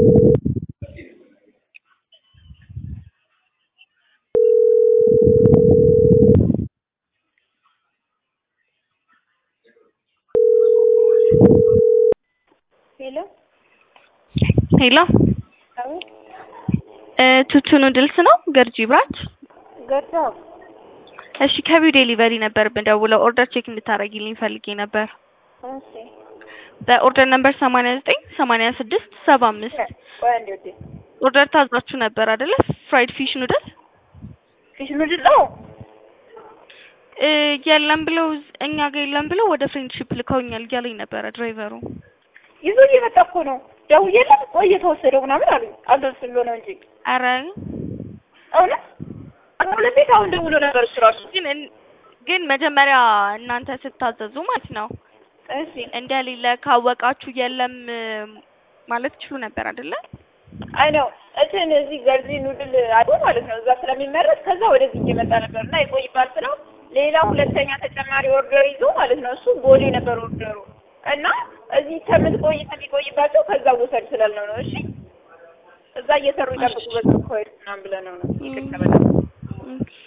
ሄሎ ሄሎ አቤት ቱቱ ኑድልስ ነው ገርጂ ብራንች? ገርጃው እሺ ከቢው ዴሊቨሪ ነበር የምደውለው ኦርደር ቼክ እንድታደርጊልኝ ፈልጌ ነበር። እሺ በኦርደር ነምበር ሰማንያ ዘጠኝ ሰማንያ ስድስት ሰባ አምስት ቆይ አንዴ ወዴ ኦርደር ታዛችሁ ነበር አይደለ? ፍራይድ ፊሽ ኑድል ፊሽ ኑድል ነው እ የለም ብለው እኛ ጋር የለም ብለው ወደ ፍሬንድሺፕ ልከውኛል እያለኝ ነበረ ድራይቨሩ። ይዞ እየመጣ እኮ ነው። ደውዬለት ቆይ የተወሰደው ምናምን አሉኝ። አልደርስም ብሎ ነው እንጂ አረ እውነት ሁለት ቤት አሁን ደውሎ ነበር እሱ ራሱ። ግን እን- ግን መጀመሪያ እናንተ ስታዘዙ ማለት ነው እሺ እንደሌለ ካወቃችሁ የለም እ ማለት ትችሉ ነበር አይደለ? አይ ነው እንትን እዚህ ገርጂ ኑድል አዶ ማለት ነው እዛ ስለሚመረት ከዛ ወደዚህ እየመጣ ነበር እና ይቆይባል ስለው ሌላ ሁለተኛ ተጨማሪ ኦርደር ይዞ ማለት ነው እሱ ቦሌ ነበር ኦርደሩ እና እዚህ ከምትቆይ ከሚቆይባቸው ከዛ ውሰድ ስላልነው ነው። እሺ እዛ እየሰሩ ይጠብቁ በዛ ኮይ ምናምን ብለነው ነው። ይቅርታ በጣም ኦኬ